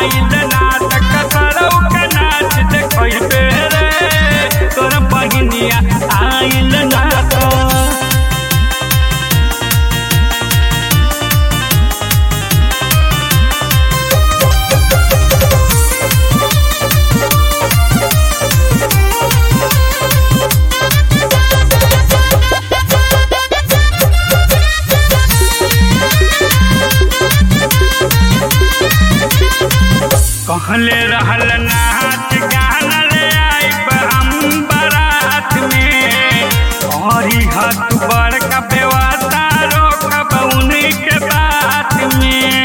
आइल नाटक सरौ के नाच देखैबे रे तोर बहिनिया आइल नाटक कहले रहल नाच गाना ले आइब हम बारात में औरी हाथ बड़का व्यवस्था रोकब उन्हीं के बात में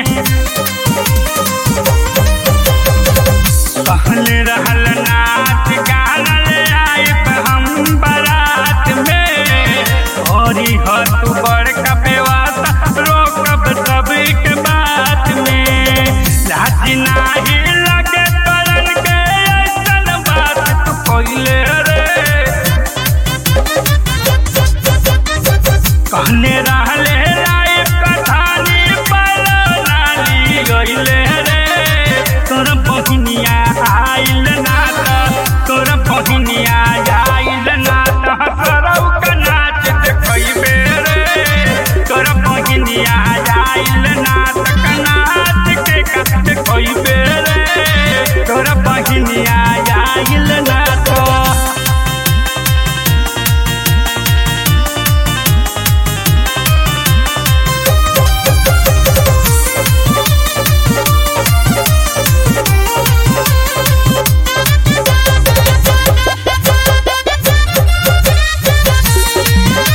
कहले रहल नाच गाना ले आइब हम बारात में औरी हाथ बड़का व्यवस्था रोकब सभी के बात में लाज नाही लगे तोरन के ऐसन बात तू कइले रे कहने रहले राय कथानी नाली गइले रे तोर बहिनिया आइल नात तोर बहिनिया आइल नात करौ के नाच देखैबे रे तोर बहिनिया आइल नात के नाच के कत देखैबे रे तोर बहिनिया आइल नात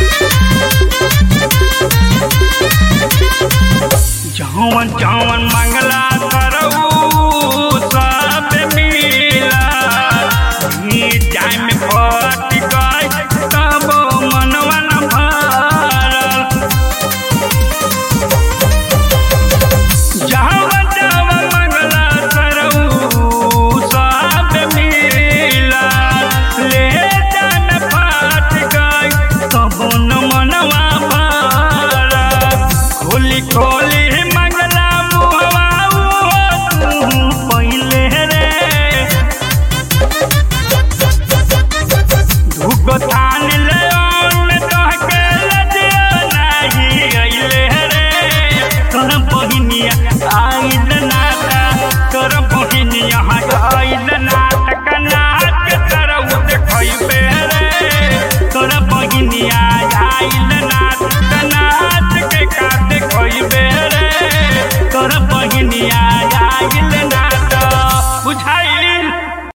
जवन जवन मांग